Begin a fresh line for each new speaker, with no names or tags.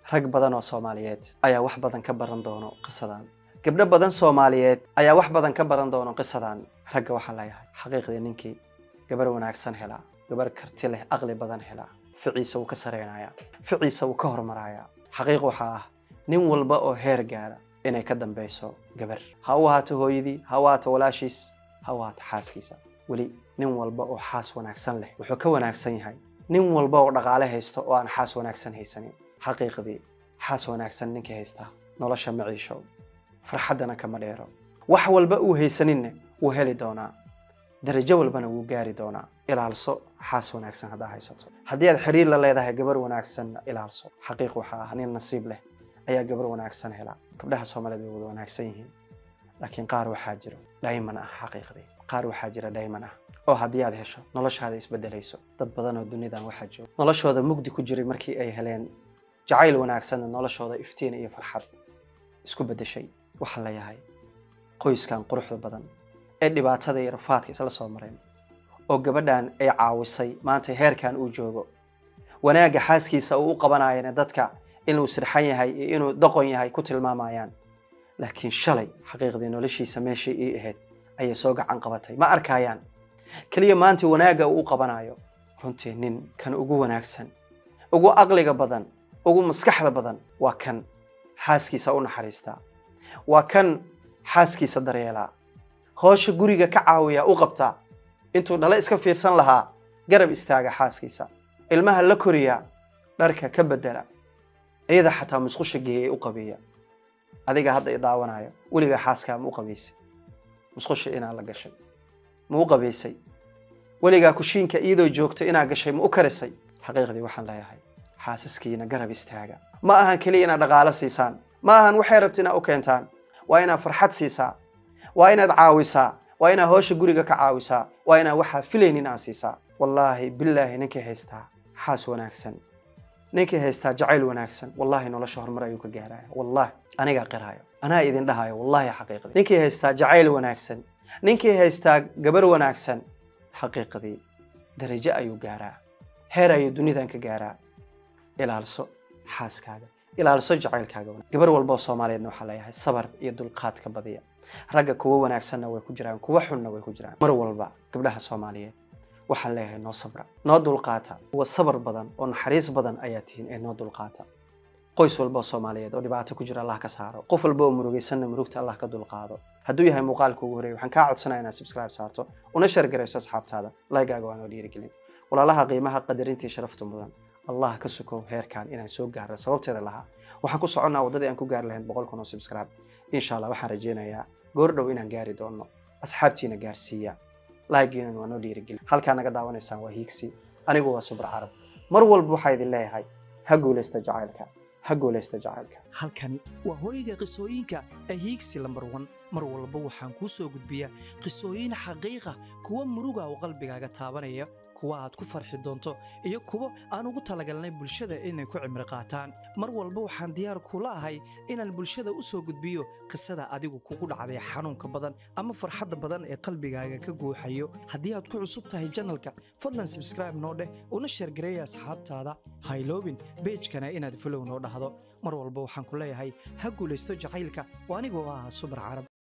rag badan oo soomaaliyeed ayaa wax badan ka baran doono qisadan gabdho badan soomaaliyeed ayaa wax badan ka baran doono qisadan ragga waxaa leeyahay xaqiiqdii ninkii gabar wanaagsan helaa gabar karti leh aqli badan helaa ficiisa wuu ka sareynayaa ficiisa wuu ka hormarayaa xaqiiq waxaa ah nin walba oo heer gaara inay ka dambeyso gabar ha u ahaato hooyadii ha u ahaato walaashiis ha u ahaato xaaskiisa weli nin walba oo xaas wanaagsan leh wuxuu ka wanaagsan yahay nin walba oo dhaqaale haysto oo aan xaas wanaagsan haysanin xaqiiqdii xaas wanaagsan ninkii haystaa nolosha ma ciisho farxaddana kama dheero wax walba uu haysaninne wuu heli doonaa darajo walbana wuu gaari doonaa ilaalso xaas wanaagsan haddaa haysato haddii aad xiriir la leedahay gabar wanaagsanna ilaalso xaqiiq waxaa ah nin nasiib leh ayaa gabar wanaagsan hela gabdhaha soomaaliyeed way wada wanaagsan yihiin laakiin qaar waxaa jiro dhayman ah xaqiiqdii qaar waxaa jira dhayman ah oo haddii aad hesho noloshaada isbedelayso dad badan oo dunidan waxaa jooga noloshooda mugdi ku jiray markii ay heleen jacayl wanaagsanna noloshooda iftiin iyo farxad isku bedeshay waxaa leeyahay qoyskan quruxda badan ee dhibaatada iyo rafaadka isla soo mareen oo gabadhan ay caawisay maanta heerkan uu joogo wanaagga xaaskiisa uu u qabanayana dadka inuu sirxan yahay iyo inuu doqon yahay ku tilmaamayaan laakiin shalay xaqiiqdii noloshiisa meeshii ii ahayd ayay soo gacan qabatay ma arkayaan keliya maanta wanaagga uu u qabanayo runtii nin kan ugu wanaagsan ugu aqliga badan ugu maskaxda badan waa kan xaaskiisa u naxariistaa waa kan xaaskiisa daryeelaa hoosha guriga ka caawiya u qabtaa intuu dhale iska fiirsan lahaa garab istaaga xaaskiisa ilmaha la koriya dharka ka bedela iyada xataa musqusha geeyay u qabiya adiga hadda i daawanayo weligaa xaaskaa ma u qabaysay musqusha inaa la gashay ma u qabaysay weligaa kushiinka iyadoo joogto inaa gashay ma u karisay xaqiiqdii waxaan leeyahay xaasaskiina garab istaaga ma ahan keliya inaad dhaqaalo siisaan ma ahan waxay rabta inaad u keentaan waa inaad farxad siisaa waa inaad caawisaa waa inaad hoosha guriga ka caawisaa waa inaad waxaa filaynin aad siisaa wallaahi bilaahi ninkii haystaa xaas wanaagsan ninkii haystaa jacayl wanaagsan wallaahi nolosha horumar ayuu ka gaaraya wallaahi anigaa qiraayo anaa idin dhahayo wallaahi xaqiiqdii ninkii haystaa jacayl wanaagsan ninkii haystaa gabar wanaagsan xaqiiqdii darajo ayuu gaaraa heer ayuu dunidan ka gaaraa ilaalso xaaskaaga ilaalso jacaylkaaga gabar walba oo soomaaliyeedna waxaa leeyahay sabar iyo dulqaadka badiya ragga kuwa wanaagsanna way ku jiraan kuwa xunna way ku jiraan mar walba gabdhaha soomaaliyeed waxaan leeyahay noo sabra noo dulqaata kuwa sabar badan oo naxariis badan ayaa tihiin ee noo dulqaata qoys walba oo soomaaliyeed oo dhibaato ku jira allah ka saaro qof walba oo murugaysanna murugta allah ka dulqaado hadduu yahay muuqaalka ugu horeeya waxaan kaa codsanaya inaad subscribe saarto una sheergarayso asxaabtaada laygaaga waa noo dhiirigelin walaalaha qiimaha qadarintii sharafta mudan allah ka sukow heerkan inaan soo gaarno sababteeda lahaa waxaan ku soconnaa waddadii aan ku gaari lahayn boqol kun oo subscribe insha allah waxaan rajaynayaa goor dhow inaan gaari doonno asxaabtiina gaarsiiya laagiinan waa noo dhiirigelin halkaa naga daawanaysaan waa hiigsi anigu waa subra carab mar walba waxaa idin leeyahay ha guulaysta jacaylka ha guulaysta jacaylka
halkani waa hooyga qisooyinka ee hiigsi lambar wan mar walba waxaan kuu soo gudbiyaa qisooyin xaqiiqa kuwa muruga oo qalbigaaga taabanaya kuwa aad ku farxi doonto iyo kuwo aan ugu talagalnay bulshada inay ku cimri qaataan mar walba waxaan diyaar kula ahay inaan bulshada u soo gudbiyo qisada adigu kugu dhacday xanuunka badan ama farxadda badan ee qalbigaaga ka guuxayo haddii aad ku cusub tahay janalka fadlan sabskraibe noo dheh una sheergareeya asxaabtaada hayloobin beejkana inaad folow noo dhahdo mar walba waxaan ku leeyahay ha guulaysto jacaylka oo anigoo ah subar carab